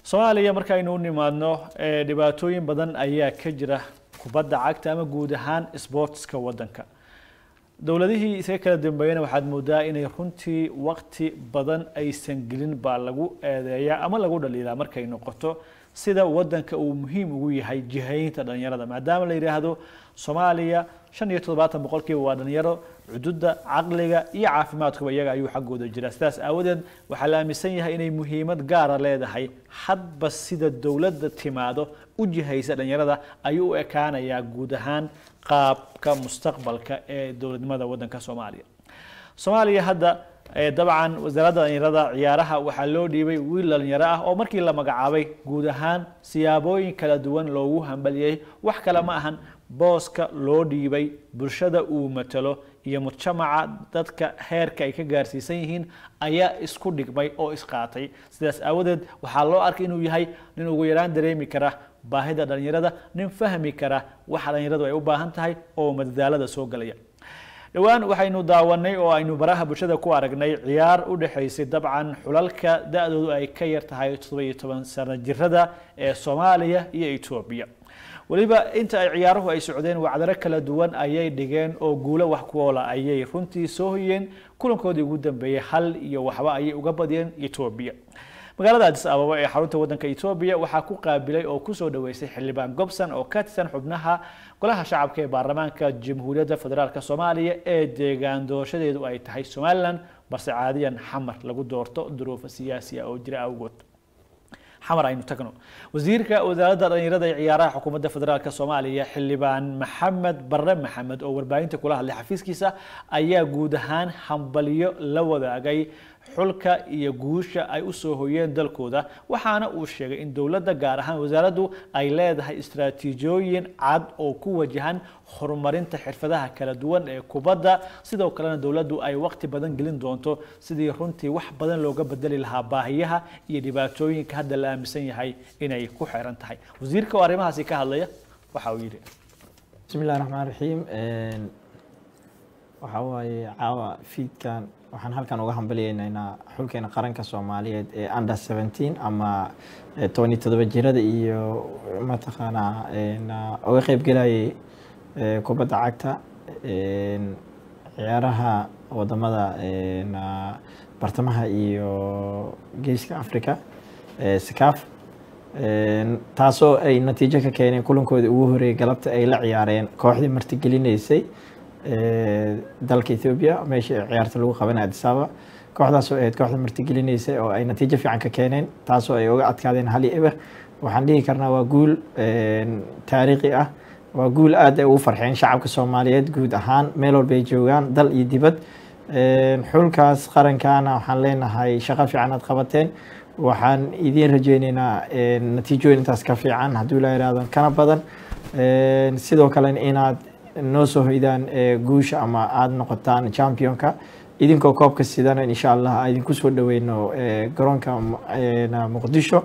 soomaaliya markaynu u nimaadno dhibaatooyin badan ayaa ka jira kubadda cagta ama guud ahaan sportska waddanka dowladihii isaga kala dambeeyana waxaad moodaa inay runtii waqti badan aysan gelin baa lagu eedeeyaa ama lagu dhaliilaa markay noqoto sida waddanka uu muhiim ugu yahay jihaynta dhalinyarada maadaama la yidhaahdo soomaaliya shan iyo toddobaatan boqolkiiba waa dhalinyaro cududa caqliga iyo caafimaadkuba iyaga ayuu xaggooda jira sidaas aawadeed waxaa la aaminsan yahay inay muhiimad gaara leedahay hadba sida dowladda timaado u jihaysa dhalinyarada ayuu u ekaanayaa guud ahaan qaabka mustaqbalka ee dowladnimada waddanka soomaaliya soomaaliya hadda dabcan wasaaradda dhalinyarada ciyaaraha waxaa loo dhiibay wiil dhalinyaro ah oo markii la magacaabay guud ahaan siyaabooyin kala duwan loogu hambaliyey wax kale ma ahan booska loo dhiibay bulshada uu matalo iyo mujtamaca dadka heerka ay ka gaarsiisan yihiin ayaa isku dhigmay oo isqaatay sidaas aawadeed waxaa loo arkay inuu yahay nin ugu yaraan dareemi kara baahida dhalinyarada nin fahmi kara waxa dhalinyaradu ay u baahan tahay oo madadaalada soo galaya dhowaan waxaynu daawanay oo aynu baraha bulshada ku aragnay ciyaar u dhexaysay dabcan xulalka da-doodu ay ka yar tahay toddoba iyo toban sano jirada ee soomaaliya iyo etoobiya weliba inta ay ciyaaruhu ay socdeen wacdaro kala duwan ayay dhigeen oo guulo wax kuoola ayay runtii soo hoyeen kulankoodii ugu dambeeyey hal iyo waxba ayay uga badiyeen etoobiya magaalada adis ababa ee xarunta waddanka etoobiya waxaa ku qaabilay oo kusoo dhaweysay xildhibaan gobson oo ka tirsan xubnaha golaha shacabka ee baarlamaanka jamhuuriyadda federaalk soomaaliya ee deegaan doorashadeedu ay tahay somalilan balse caadiyan xamar lagu doorto duruufo siyaasi ah oo jira awgood xamar aynu tagno wasiirka wasaaradda dhalinyarada ee ciyaaraha xukuumadda federaalk soomaaliya xildhibaan maxamed barre maxamed oo warbaahinta kula hadlay xafiiskiisa ayaa guud ahaan hambalyo la wadaagay xulka iyo guusha ay usoo hoyeen dalkooda waxaana uu sheegay in dowladda gaar ahaan wasaaraddu ay leedahay istraatiijiyooyin cad oo ku wajahan horumarinta xirfadaha kala duwan ee kubadda sidoo kalena dowladdu ay waqti badan gelin doonto sidii runtii wax badan looga bedeli lahaa baahiyaha iyo dhibaatooyinka hadda la aaminsan yahay inay ku xeeran tahay wasiirka oo arrimahaasi ka hadlaya waxa uu yidhi bismi illahi raxmaan raxiim waxaa waaye caawa fiidkan waxaan halkan uga hambaliyeynaynaa xulkeena qaranka soomaaliyeed ee under seventeen ama tobani todoba jirada iyo mataqaanaa uga qeyb gelayay kubadda cagta ciyaaraha wadamada bartamaha iyo geeska africa sakaaf taasoo ay natiijo ka keeneen kulankoodii ugu horeeyay galabta ay la ciyaareen kooxdii martigelineysay dalka ethoobiya meeshii ciyaarta lagu qabanay adisaba kooxdaasoo ahayd kooxda martigelineysay oo ay natiijo fiican ka keeneen taasoo ay uga adkaadeen hal iyo eber waxaan dhihi karnaa waa guul taariikhi ah waa guul aad ay ugu farxeen shacabka soomaaliyeed guud ahaan meel walba ay joogaan dal iyo dibad xulkaas qarankana waxaan leenahay shaqo fiican aad qabateen waxaan idiin rajeyneynaa natiijooyin intaas ka fiican hadduu la yihahdo kana badan sidoo kalena inaad noo soo hoydaan guusha ama aada noqotaan championka idinkoo koobka sidana insha allah idinku soo dhaweyno garoonka muqdisho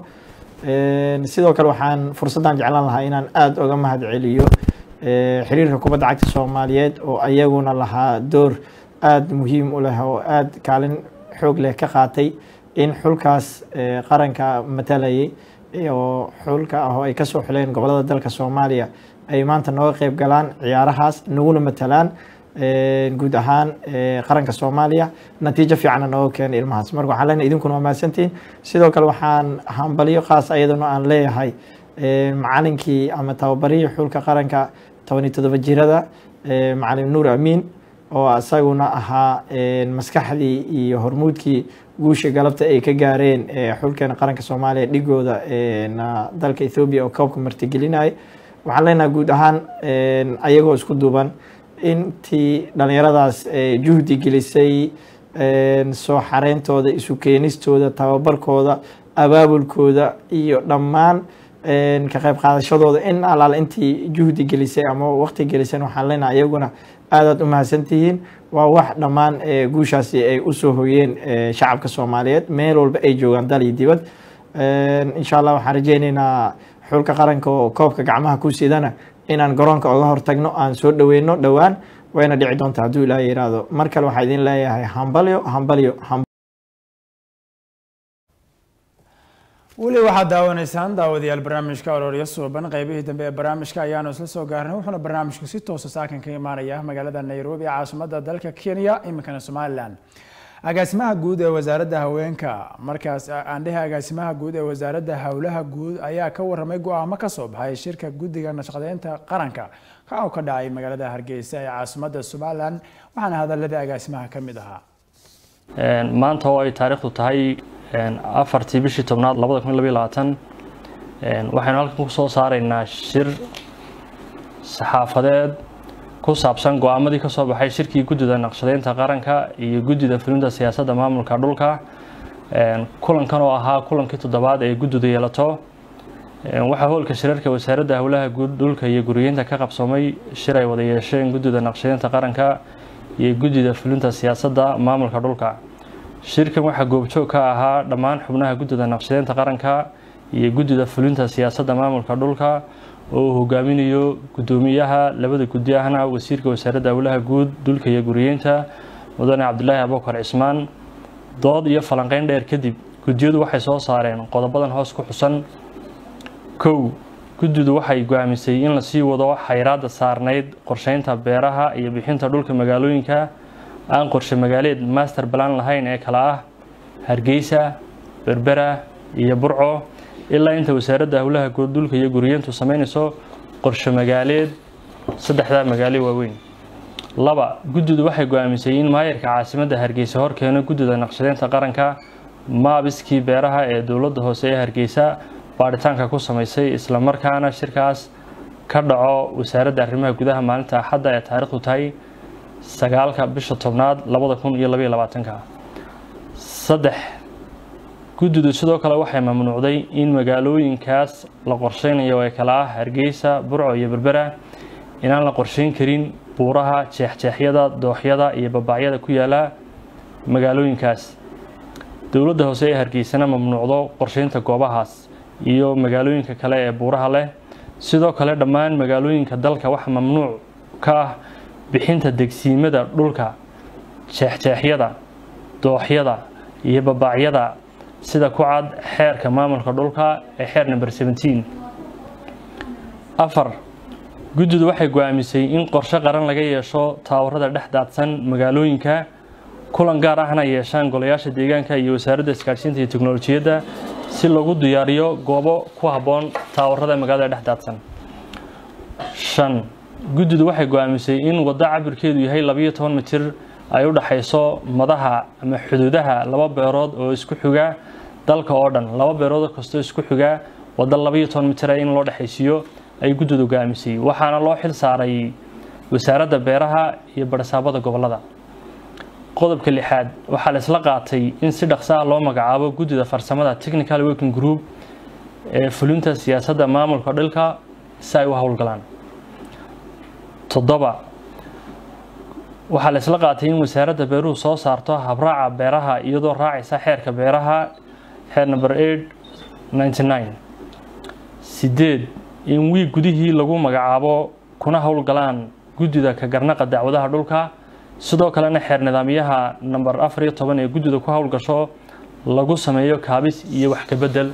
sidoo kale waxaan fursaddan jeclaan lahaa inaan aada uga mahad celiyo xiriirka kubadda cagta soomaaliyeed oo ayaguna lahaa door aada muhiim u leh oo aada kaalin xoog leh ka qaatay in xulkaas qaranka matalayay oo xulka ah oo ay kasoo xuleen gobolada dalka soomaaliya ay maanta nooga qeyb galaan ciyaarahaas naguna matalaan guud ahaan qaranka soomaaliya natiijo fiicanna nooga keenay ilmahaas marka waxaan leenahay idinkuna waa mahadsantihiin sidoo kale waxaan hambalyo khaas ayadana aan leeyahay macalinkii ama tababarihii xulka qaranka tobani todoba jirada macalin nuur amiin oo isaguna ahaa maskaxdii iyo hormuudkii guusha galabta ay ka gaareen xulkeena qaranka soomaaliya dhigooda dalka ethoobiya oo koobka martigelinaya waxaan leenahay guud ahaan ayagoo isku duuban intii dhalinyaradaas juhdi gelisay soo xareyntooda isu keenistooda tababarkooda abaabulkooda iyo dhammaan ka qayb qaadashadooda in alaal intii juhdi gelisay ama waqti gelisay waxaan leenahay iyaguna aadaad u mahadsantihiin waa wax dhammaan guushaasi ay usoo hoyeen shacabka soomaaliyeed meel walba ay joogaan dal iyo dibad insha allah waxaan rajeyneynaa xulka qaranka oo koobka gacmaha ku sidana inaan garoonka oga hortagno aan soo dhaweyno dhowaan wayna dhici doonta hadduu ilaaha yiraahdo mar kale waxaa idin leeyahay hambalyo hambalyo weli waxaad daawanaysaan daawadayaal barnaamijka oloolya suuban qaybihii dambe ee barnaamijka ayaanu isla soo gaarnay wuxuuna barnaamijku si toosa saakan ka imaanaya magaalada nairobi ee caasimada dalka kenya iminkana somalilan agaasimaha guud ee wasaaradda haweenka markaas aandhehe agaasimaha guud ee wasaaradda howlaha guud ayaa ka waramay go-aamo kasoo baxay shirka guddiga nashaqadeynta qaranka ka oo ka dhacay magaalada hargeysa ee caasimada somalilan waxaana hadalladii agaasimaha ka mid ahaa maanta oo ay taariikhdu tahay afartii bishii tobnaad labada kun labiyo labaatan waxaynu halkan ku soo saaraynaa shir saxaafadeed ku saabsan go-aamadii ka soo baxay shirkii guddida naqshadeynta qaranka iyo guddida fulinta siyaasadda maamulka dhulka kulankan oo ahaa kulankii toddobaad ee guddidu yeelato waxaa hoolka shirarka wasaaradda howlaha guud dhulka iyo guriyeynta ka qabsoomay shir ay wada yeesheen guddida naqshadeynta qaranka iyo guddida fulinta siyaasadda maamulka dhulka shirkan waxaa goobjoog ka ahaa dhammaan xubnaha guddida naqshadeynta qaranka iyo guddida fulinta siyaasadda maamulka dhulka oo uu hogaaminayo guddoomiyaha labada guddi ahna wasiirka wasaaradda howlaha guud dhulka iyo guriyeynta mudane cabdulaahi abubakar cismaan dood iyo falanqeyn dheer kadib guddiyadu waxay soo saareen qodobadan hoos ku xusan kow guddidu waxay go-aamisay in lasii wado xayraadda saarnayd qorsheynta beeraha iyo bixinta dhulka magaalooyinka aan qorshe magaaleed master balan lahayn ee kala ah hargeysa berbera iyo burco ilaa inta wasaaradda howlaha guud dhulka iyo guriyeyntu sameynayso qorshe magaaleed saddexdaa magaalo waaweyn laba guddidu waxay go-aamisay in maayarka caasimadda hargeysa hor keeno guddida naqshadeynta qaranka maabiskii beeraha ee dowladda hoose ee hargeysa baadhitaanka ku samaysay islamarkaana shirkaas ka dhaco wasaaradda arrimaha gudaha maalinta axadda ee taariikhdu tahay sagaalka bisha tobnaad labada kun iyo labaiyo labaatanka saddex guddidu sidoo kale waxay mamnuucday in magaalooyinkaas la qorsheynayo ee kale ah hargeysa burco iyo berbera inaan la qorsheyn karin buuraha jeexjeexyada dooxyada iyo babaacyada ku yaala magaalooyinkaas dowladda hoose ee hargeysana mamnuucdo qorsheynta goobahaas iyo magaalooyinka kale ee buuraha leh sidoo kale dhammaan magaalooyinka dalka waxa mamnuuc ka ah bixinta degsiimada dhulka jeexjeexyada dooxyada iyo babaacyada sida ku cad xeerka maamulka dhulka ee xeer number seventeen afar guddidu waxay go-aamisay in qorshe qaran laga yeesho taawarada dhex daadsan magaalooyinka kulan gaar ahna yeeshaan golayaasha deegaanka iyo wasaaradda isgaadhsiinta iyo teknolojiyadda si lagu diyaariyo goobo ku habboon taawarada magaalada dhex daadsan shan guddidu waxay go-aamisay in waddo cabirkeedu yahay labayo toban mitir ay u dhaxayso madaha ama xuduudaha laba beerood oo isku xiga dalka oo dhan laba beerood kastoo isku xiga waddo labayo toban mitir in loo dhexaysiiyo ay guddidu go-aamisay waxaana loo xil saaray wasaaradda beeraha iyo barsaabada gobolada qodobka lixaad waxaa la isla qaatay in si dhaqso ah loo magacaabo guddida farsamada technical working group ee fulinta siyaasadda maamulka dhilka si ay u howlgalaan toddoba waxaa la isla qaatay in wasaaradda beeruhu soo saarto habraaca beeraha iyadoo raacaysa xeerka beeraha xeer number eight ninety nine sideed in wiig gudihii lagu magacaabo kuna howlgalaan guddida ka garnaqa dacwadaha dhulka sidoo kalena xeer nidaamyaha number afar iyo toban ee guddida ku howlgasho lagu sameeyo kaabis iyo wax ka bedel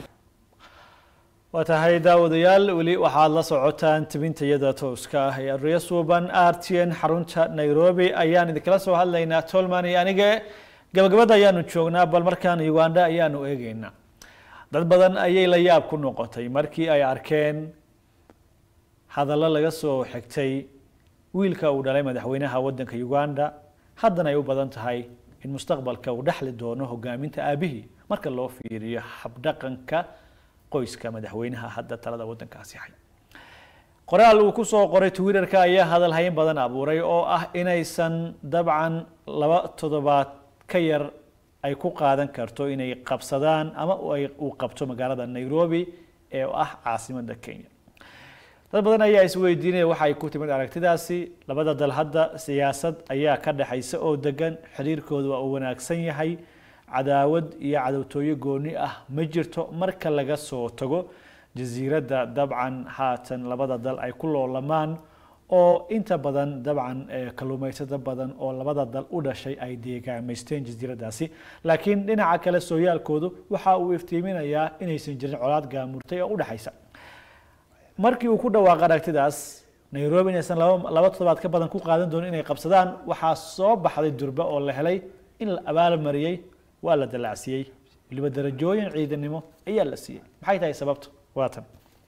waa tahay daawadayaal weli waxaad la socotaan tibintayada tooska ah ee ariya suuban r t n xarunta nairobi ayaan idinkala soo hadlaynaa tolman iyo aniga gabagabada ayaanu joognaa bal markaan uganda ayaanu eegeynaa dad badan ayay la yaab ku noqotay markii ay arkeen hadallo laga soo xigtay wiilka uu dhalay madaxweynaha wadanka uganda haddana ay u badan tahay in mustaqbalka uu dhexli doono hogaaminta aabihii marka loo fiiriyo habdhaqanka qoyska madaxweynaha hadda talada wadankaasi hay qoraal uu ku soo qoray twitterka ayaa hadal hayn badan abuuray oo ah inaysan dabcan laba toddobaad ka yar ay ku qaadan karto inay qabsadaan ama uu qabto magaalada nairobi ee ah caasimada kenya dad badan ayaa isweydiinaya waxa ay ku timid aragtidaasi labada dal hadda siyaasad ayaa ka dhexaysa oo degan xiriirkooda waa uu wanaagsan yahay cadaawad iyo cadowtooyo gooni ah ma jirto marka laga soo tago jasiiradda dabcan haatan labada dal ay ku loolamaan oo inta badan dabcan kalluumaysato badan oo labada dal u dhashay ay deegaamaysteen jasiiradaasi laakiin dhinaca kale sooyaalkoodu waxa uu iftiiminayaa inaysan jirin colaad gaamurtay oo u dhexaysa markii uu ku dhawaaqay aragtidaas nairobi inaysan laba toddobaad ka badan ku qaadan doonin inay qabsadaan waxaa soo baxday durba oo la helay in la abaalmariyey waa la dalacsiyey weliba darajooyin ciidanimo ayaa la siiyey maxay tahay sababtu waatan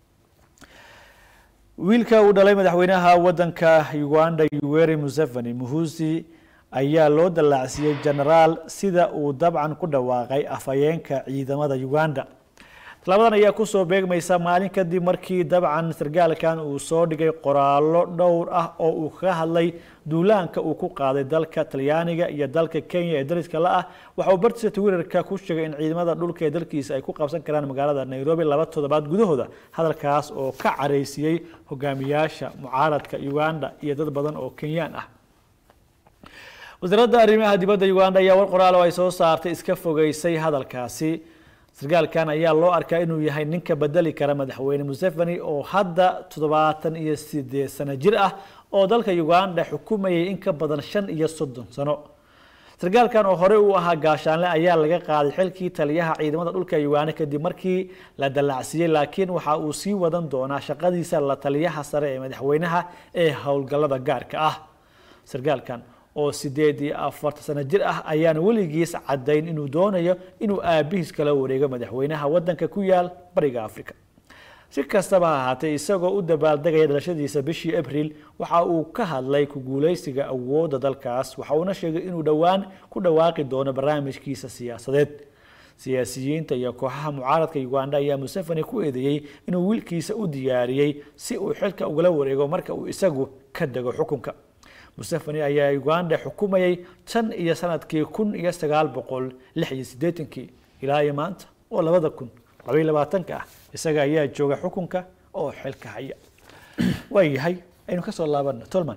wiilka uu dhalay madaxweynaha wadanka uganda yoweri museveni muhusi ayaa loo dalaacsiiyey genaraal sida uu dabcan ku dhawaaqay afhayeenka ciidamada uganda talabadan ayaa kusoo beegmaysa maalin kadib markii dabcan sargaalkan uu soo dhigay qoraallo dhowr ah oo uu kaga hadlay duulaanka uu ku qaaday dalka talyaaniga iyo dalka kenya ee dariska la ah waxa uu bartiisa twitterka ku sheegay in ciidamada dhulka ee dalkiisa ay ku qabsan karaan magaalada nairobi laba toddobaad gudahooda hadalkaas oo ka careysiiyey hogaamiyaasha mucaaradka uganda iyo dad badan oo kenyaan ah wasaaradda arrimaha dibadda uganda ayaa war qoraal oo ay soo saartay iska fogeysay hadalkaasi sargaalkan ayaa loo arkaa inuu yahay ninka bedeli kara madaxweyne museveni oo hadda toddobaatan iyo sideed sano jir ah oo dalka uganda xukumayay in ka badan shan iyo soddon sano sargaalkan oo hore uu ahaa gaashaanle ayaa laga qaaday xilkii taliyaha ciidamada dhulka uganda kadib markii la dallacsiiyey laakiin waxa uu sii wadan doonaa shaqadiisa la taliyaha sare ee madaxweynaha ee howlgallada gaarka ah sargaalkan oo sideed iyo afartan sano jir ah ayaan weligiis caddayn inuu doonayo inuu aabihiis kala wareego madaxweynaha wadanka ku yaal bariga africa si kastaba ha ahaatee isagoo u dabaaldegaya dhalashadiisa bishii abril waxa uu ka hadlay ku guuleysiga awoodda dalkaas waxa uuna sheegay inuu dhowaan ku dhawaaqi doono barnaamijkiisa siyaasadeed siyaasiyiinta iyo kooxaha mucaaradka uganda ayaa museveni ku eedeeyey inuu wiilkiisa u diyaariyey si uu xilka ugala wareego marka uu isagu ka dego xukunka museveni ayaa uganda xukumayay tan iyo sanadkii kun iyo sagaal boqol lix iyo siddeetankii ilaa iyo maanta oo labada kun labaiyo labaatanka ah isaga ayaa jooga xukunka oo xilka haya waayahay aynu kasoo laabano tolman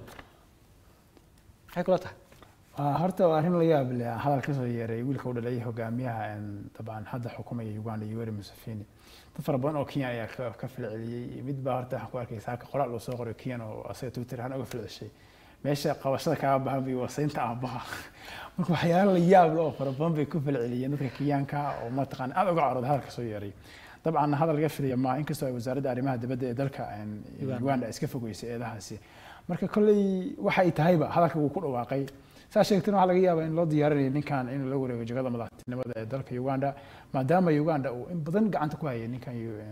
maxay kula tahay horta waa arrin la yaab leh hadal kasoo yeeray wiilka u dhalay hogaamiyaha dabcan hadda xukumaya uganda yoweri museveni dad fara badan oo kenyan ayaa ka filceliyey mid baa horta waxaan ku arkay saaka qoraal uu soo qoray kenyan oo asaga twitter ahaan uga filceshay meesha qabashada kaaga bahan bay wasaynta aabaha marka waxyaala la yaab leh oo fara badan bay ku falceliyeen dadka kenyaanka oo mataqaan aad uga carooda hadalka soo yeeray dabcan hadal laga filaya maaha inkastoo ay wasaaradda arrimaha dibadda ee dalka uganda iska fogeysay eedahaasi marka kolley waxa ay tahayba hadalka wuu ku dhawaaqay saa sheegtana waxaa laga yaabaa in loo diyaarinayo ninkan inuu la wareego jagada madaxtinimada ee dalka uganda maadaama uganda uu in badan gacanta ku hayay ninkan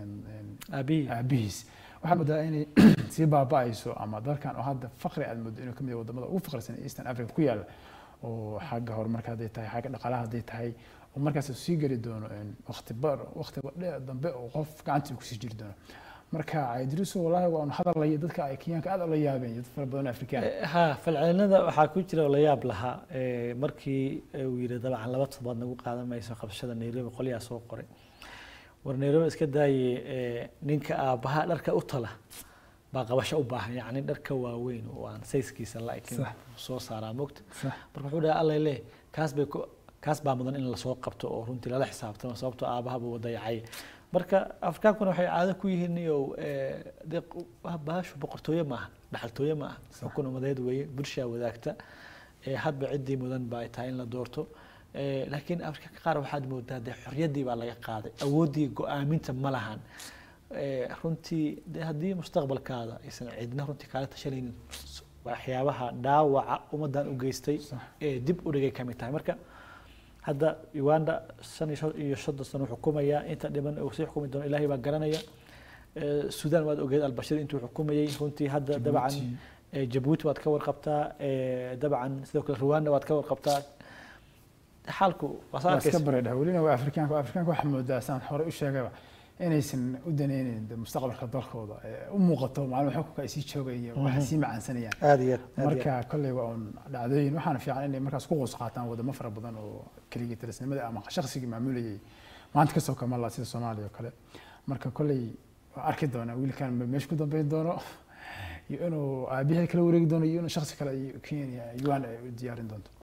aabihiis waxaa moodaa inay sii baaba'ayso ama dalkan oo hadda faqri aad moodo inuu kamid yahay wadamada ugu faqrisan ee eastern africa ku yaala oo xagga horumarka hadday tahay xagga dhaqaalaha hadday tahay oo markaas uu sii geli doono waqti bar waqti dambe oo qof gacantii kusii jiri doono marka idriso wallahi waa un hadalaya dadka ay kenyaanka aad ula yaabeen dad fara badan afrikaan ha falcelinada waxaa ku jira oo la yaab lahaa markii uu yidhi dabcan laba toddobaad nagu qaadan mayso qabashada nairobi qolyaa soo qoray war nairobi iska daaye ninka aabbaha dharka u tala baa qabasho u baahan yacni dharka waaweyn oo aan sayskiisa la-ekin soo saaraa mogta marka wuxuu dhahay allay leh kaas bay kaas baa mudan in lasoo qabto oo runtii lala xisaabtamo sababtoo aabaha buu dayacay marka afrikaankuna waxay caado ku yihiin iyo de baashu boqortooye maaha dhaxaltooye maaha xukun umadeed weeye bulshaa wadaagta hadba ciddii mudan ba ay tahay in la doorto laakiin afrika qaar waxaad moodaa dee xorriyaddii baa laga qaaday awooddii go-aaminta ma lahan runtii de haddii mustaqbalkaada aysan cidna runtii kaala tashanaynin waxyaabaha dhaawaca ummaddan u geystay ee dib u dhigay kamid tahay marka hadda uganda shan iyo soddon sano xukumaya inta dhiman uu sii xukumi doono ilaahay baa garanaya sudan waad ogeed albashir intuu xukumayay runtii hadda dabcan jabuuti waad ka warqabtaa dabcan sidoo kale rwanda waad ka warqabtaa xaalku iska bareedha welina waa afrikaanka afrikaanka waxaa moodaa saan hore u sheegayba inaysan u daneynin mustaqbalka dalkooda u muuqato maalin xukunka ay sii joogayeen waxa sii macaansanayaan aad iyo marka kolley waa un dhacdooyin waxaana fiican inay markaas ku qoos qaataan wadamo fara badan oo keligii talisnimada ama shaqsigii maamulayay maanta kasoo kamala sida soomaaliya oo kale marka kolley waa arki doonaa wiilkan meesha ku dambeyn doono iyo inuu aabihii kala wareegi doono iyo inuu shaksi kale kenya uganda ay u diyaarin doonto